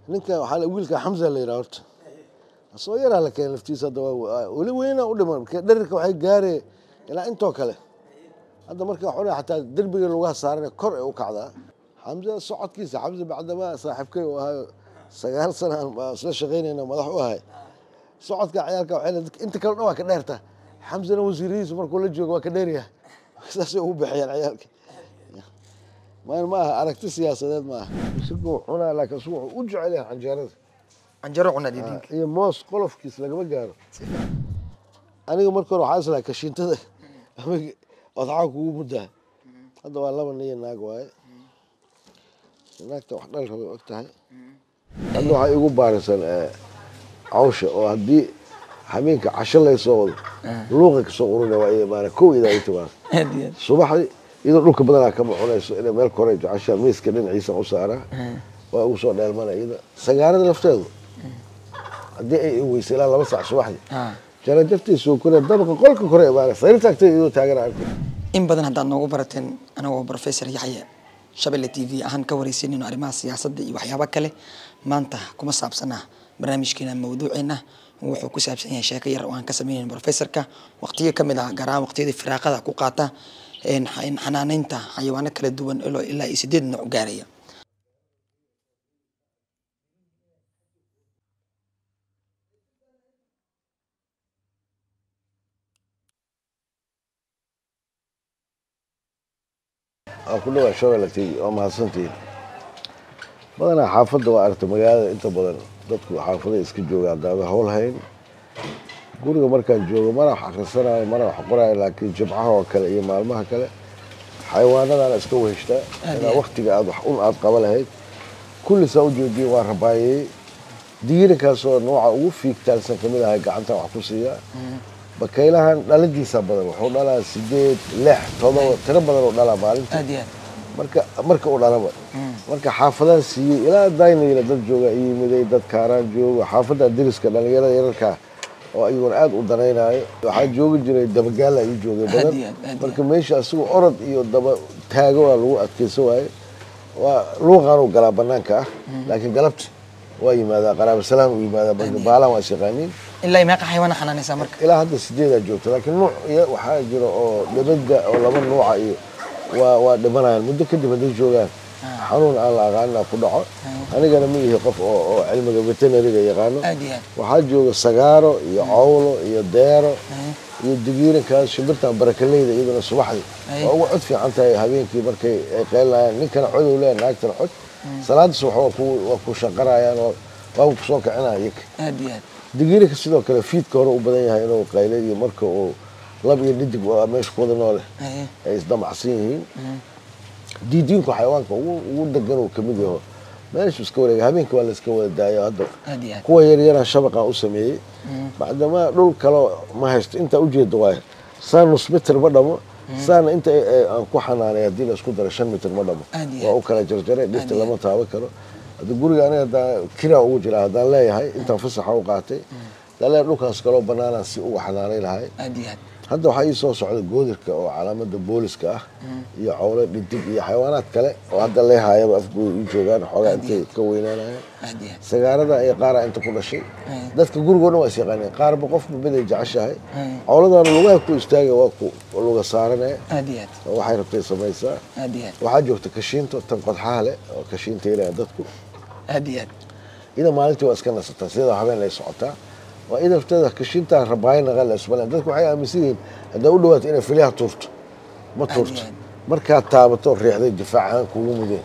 ninka waxaa la- wiilka xamza la yidhaha horta asoo yaraa la keenay laftiisa hadda waa weli weyna u dhiman marka dherirka waxay gaareen ilaa intoo kale hadda marka waxaa leeyahay xataa derbiga lugaha saaran kor ay u kacdaa xamza socodkiisa xamza bacdamaa saaxiibkay uu ahayo sagaal sana aan baa isla shaqaynayna madax u ahay socodka ciyaalka waxay leedahay inta kale dhan waa ka dheerta xamzana wasiiradiisu markuu la joogo waa ka dheeryahay saasay ugu bixiyaan ciyaalka maan ma aha aragti siyaasadeed ma aha isagoo cunaa laakiin isagu wuxuu u jecel yahay canjeerada canjaro cunaa diidinka iyo moos qolofkiis lagama gaaro aniga marka hore waxaa islahay kashiintada ama odxaa kugu muddaa hadda waa laba niyo naag waaye naagta wax dhal rabay og tahay hadda waxaa igu baarisan eh, cawsha oo haddii habeenka casho laysoo wado luuqa kasoo uruna waa imaana kow idaa i timaado aad iyo aad subaxdii iyadoo dhulka badanaa kama cunayso inay meel kore jeceshaa miiska dhinaciisa u saaraa waa ugu soo dheelmana iyada sagaarada lafteedu haddii ay weysa ilaa laba saac subaxdii Ah. jarajartiisu kore dabaqa qolka kore imaana sariirta agteeda iyadoo taagan arkay in badan haddaad noogu barateen anagoo professor yaxye shabelle t v ahaan ka wareysanayno arrimaha siyaasadda iyo waxyaabo kale maanta kuma saabsana barnaamijkeena mawduuceena wuxuu ku saabsan yahay sheeko yar oo aan ka sameynayno professorka waqtiyo ka mid ah gaar ahaan waqtiyadii firaaqada ku qaata een xa- een xanaaneynta xayawaano kala duwan ilaa ilaa iyo sideed nooc gaaraya waa ku dhawaa shabelle t v waa mahadsantihiin badanaa xaafadda waa aragta magaalada inta badan dadku xaafada iska joogaan daaba hawl hayn guriga markaan joogo mana wax akhrisanayo mana wax qorayo laakiin jimcaha oo kale iyo maalmaha kale xayawaanadana iska weheshtaa Aad inaa iyo waktiga aad wax un aad qaba lahayd kullisaa u joojiyey waa rabaayey diirinkaasoo nooca ugu fiigtaansan kamid ahay gacantan wax ku siiya bakaylahan dhalintiisa badan wuxuu dhalaa sideed lix todoba tiro badan oo dhalaa maalinta aad iyo aad marka marka uu dhalaba marka xaafadaan siiyey ilaa daynayla dad jooga i yimiday dad kaaraan jooga xaafadda deriska dhalinyarada yararka oo ayaguna aad u danaynayo waxaa joogi jiray dabagaala ii joogay Aad badan iyo aad, aad iyo marka meesha asagoo orod iyo daba taago waa lagu adkeysan waaye waa luuqaanuu galaa banaanka ah laakiin galabti waa yimaadaa qaraabo salaam u yimaadaa marka baalaan waa shaqaaniin ilaa iyo meeqa xayawaana xanaanaysaa marka ilaa hadda sideedaa joogta laakiin nuuc iyo waxaa jira oo dhibada oo laba nuuca iyo waa waa dhimanayaan muddo kadib hadday joogaan xanuun aan la aqaanina ku dhaco anigana ma ihi qof oo oo cilmiga veterinariga yaqaano aad iyo aad waxaa jooga sagaaro iyo cawlo iyo deero iyo digiirinkaas shimbirtan barakaleyda iyaduna subaxdii Ay. waa uga cod fiican tahay habeenkii markay ay qeylinayaan ninkana cod uu leeyahay naagtana cod salaada subax waa ku waa ku shaqarayaan oo waa ku soo kicinaya iyaga aad iyo aad digiirinka sidoo kale fiidka hore u badan yahay inuu qaylay iyo marka uu lab iyo dhidig waa meesha ku wada noole Aye. ay isdamacsan yihiin diidiinku xayawaanka ugu ugu degan uu kamid yaho meeshu iska wareega habeenka waa la iska wada daayo hadda aad iyo aad kuwa yaryaraan shabaqaan u sameeyey bacdamaa dhul kaloo ma haysto intaa ujeeda waayo saa nus mitir ma dhamo saana inta ay- ay aan ku xanaanay haddii la isku daro shan mitir ma dhamo Aad iyo waa aad. u kala jarjaray dhirta iyo lama taaban karo hadda guriga aniga hadaa kiraa ugu jira haddaan leeyahay intaan fasaxa u qaatay haddaan leeyahay dhulkaas kaloo banaanaan si ugu xanaanay lahay aad iyo aad hadda waxaa ii soo socda goodirka oo calaamada booliska ah iyo cawlo dhidig iyo xayawaanaad kale oo hadda leehaayaba afgooda ii joogaan xoogaa intay ka weynaanayaan aad iyo aad sagaarada iyo qaaraa inta ku dhashay Aye. dadka gurigoo dhan waa is yaqaaneen qaarba qofba miday jeceshahay Aye. cawladaana lugaha ku istaaga waa ku luga saaranee aad iyo aad oo waxay rabtay samaysaa aad iyo aad waxaa joogta kashiinto tan qodxaha leh oo kashiinta yarayan dadku aad iyo aad ida maalintii waa iska nasataa sida habeen lay socotaa waa ida lafteeda kashiintaa rabaayana la ismaleen dadku waxay aaminsan yihiin haddaa u dhawaato inay filyaha tuurto ma tuurto aad. markaad taabato riixday difaac ahaan kugu mudeen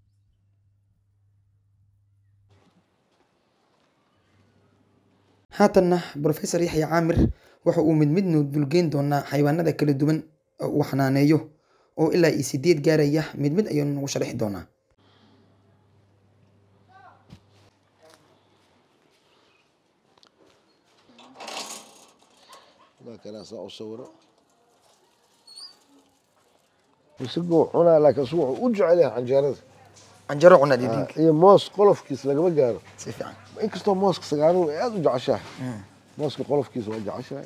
haatanna professor yaxya caamir waxa uu mid midnu dulgeyn doonaa xayawaanada kala duwan oo uu xanaaneeyo oo ilaa iyo sideed gaaraya mid mid ayuu nagu sharixi doonaa markaan saa u sawiro isagoo cunaa laakiin isagu wuxuu u jecel yahay canjeerada canjaro cunaa diidinka iyo moos qolofkiis lagama gaaro si fiican inkastoo mooska sagaaruhu ay aada u jeceshahay mooska qolofkiisa waa jeceshahay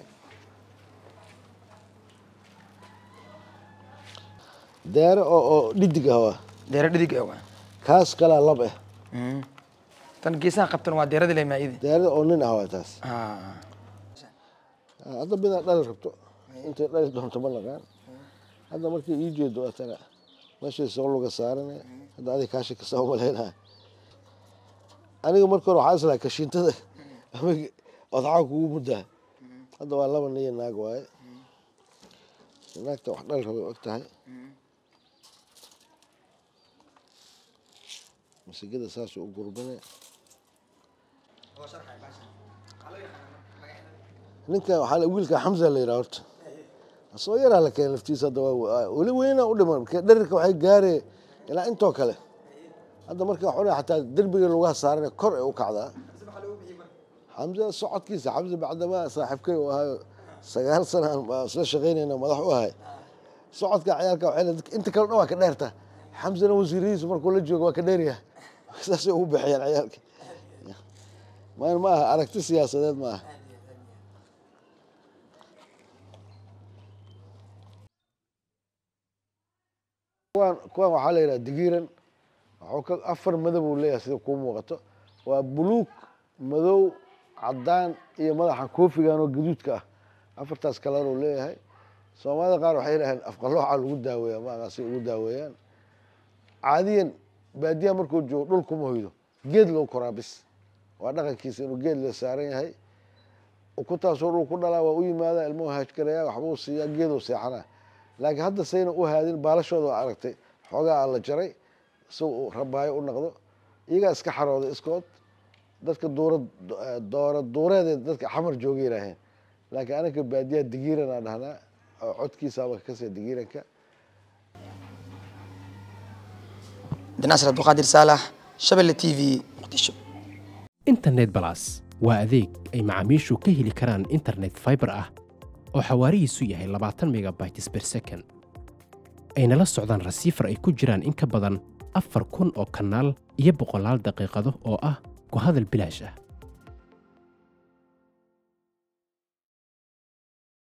deere oo oo dhidig ah waa deero dhidig ah waa kaas kalaa lab ah tan geesaha qabtan waa deerada le maayidi diyaarada oo nin ah waa taas Ah. Ah, hadda midaa dhali rabto intay dhali doonto ma naqaan hadda markii ii jeedo waa tana meeshay soo luga saarane hadda adig kaashi kasoo malaynaya aniga marka hore waxaa islahay kashiintada ama odxaa kugu muddaa hadda waa laba niyo naag waaye naagta wax dhali rabay og tahay masigada saasuu u gurbane ninkan waxaa la- wiilka xamza la yidhaha horta asoo yaraa la keenay laftiisa hadda waa weli weyna u dhiman marka dherirka waxay gaaree ilaa intoo kale hadda marka xuna xataa derbiga lugaha saarane kor ay u kacdaa xamza socodkiisa xamza bacdamaa saaxiibkay uu ahaayo sagaal sana aan baa isla shaqaynayna madax u ahay socodka ciyaalka waxay leedahay inta kale dhan waa ka dheerta xamzana wasiiradiisu markuu la joogo waa ka dheeryahay saasay ugu bixiyaan ciyaalka ma ma aha aragti siyaasadeed ma aha kuwan kuwan waxaa la yidhaha digiiran waxuu ka afar madab uu leeyahay sida kuu muuqato waa buluug madow cadaan iyo madaxa koofigan oo gaduudka ah afartaas kalar uu leeyahay soomaalida qaar waxay yidhaheen afqalooxa lagu daaweeya ma aqaan si ugu daaweeyaan caadiyan baadiyaha markuu joogo dhul kuma hoydo geed loo koraa bis waa dhaqankiisa inuu geed la saaran yahay ukuntaasoo dhul ku dhalaa waa u yimaada ilmuhu haajgaraya waxbuu siiyaa geeduu seexanaa laakiin hadda sayna u haadin baalashooda waa aragtay xoogaa aa la jaray si uu rabaayo u noqdo iyagaa iska xarooday iskood dadka duura doora duureed dadka xamar jooga yidhaaheen laakiin anaka baadiyaha digiiran aa dhahnaa oo codkiisaaba kasii digiiranka dinaasir abduqaadir saalax shabelle t v muqdisho internet balas waa adeeg ay macaamiishu ka heli karaan internet fiber ah oo xawaarihiisu yahay labaatan megabytes per second ayna la socdaan rasiifar ay ku jiraan in ka badan afar kun oo kanaal iyo boqolaal daqiiqado oo ah ku hadal bilaash ah